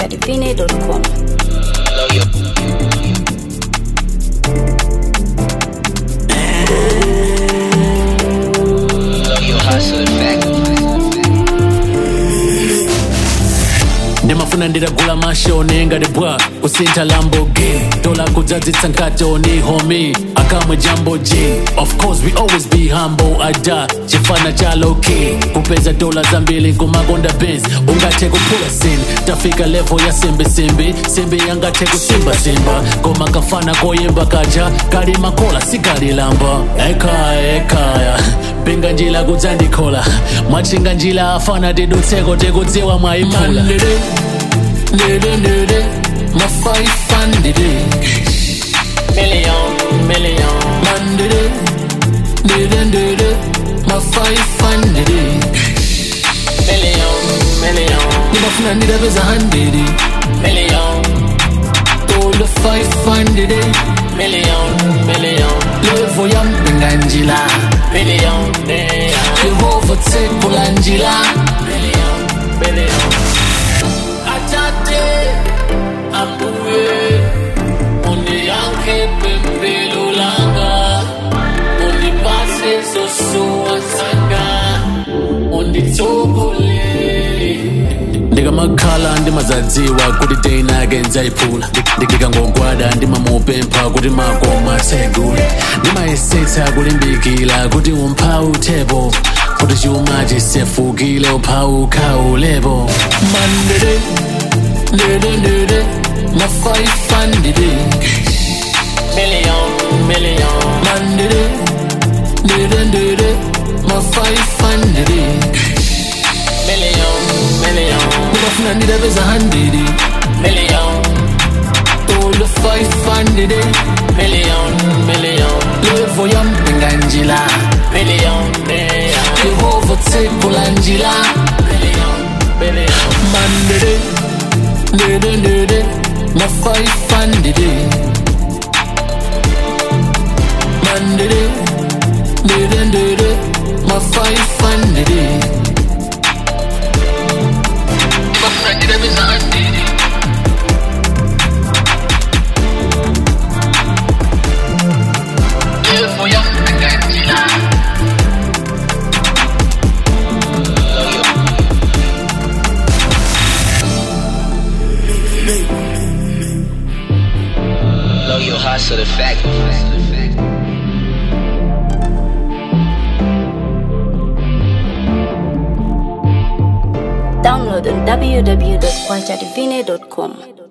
www.kwachadivine.com. ndimafuna nditagula mashone ngati bwa kusintha lamborghini dola kudzadzitsa nkatoni homi akamwe jambo g of course we always be humble ada chifana cha loki kupeza dola zambiri kumakonda benz ungathe kuphula sin tafika level ya simbisimbi simbi yangathe kusimbasimba koma kafana koyimba kaja kali makola sikalilamba ekaya ekaya pinga njila kudzandikhola mwachinga njila afana tidutseko tikudziwa mwayiphula Nere, nere, my five hundred million, million. Mandere, nere, nere, my five hundred million, million. Nimafuna ndidapeza hundred million. Tola five hundred million, million. Levo ya mpinga njila million, million. Yehova tekula njila million, million. Atate ambuye undiyanke pempelo langa undipase zosuwa zanga unditsogole ndikamakhala ndimazadziwa kuti teinake ndzayiphula ndikangogwada ndimamupempha kuti makoma tsegule ndimayesetsa kulimbikila kuti umphawu uthepo kuti chuma chisefukile uphawu ukhawulepo mandede ndede ndede ma 500 million million mandede ndede ndede ma 500 million million ndimafuna ndidapeza 100 million tola 500 million million levo ya mpinga njila million million yehova tsekula njila million million mandede ndede ndede ma 500 mandede ndede ndede ma 500 Bafuna ndidapeza 100 Levo ya mpinga njila Know your hustle the fact. Download on www.kwachadivine.com.